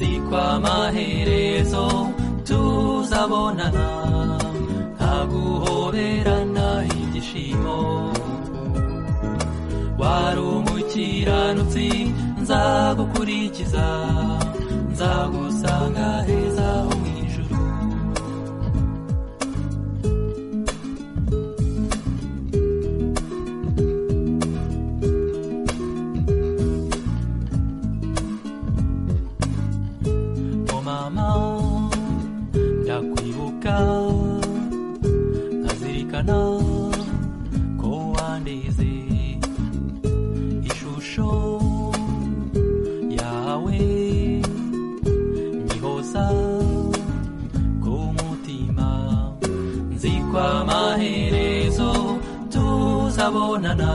nzikwa amaherezo tuzabonana ntaguhoberana igishimo wari umukiranutsi nzagukurikiza nzagusanga heza ho mu ijuru Oh mama ndakwibuka nkazirikana ko wandeze ishusho yawe nyihoza ku mutima nzikwa amaherezo tuzabonana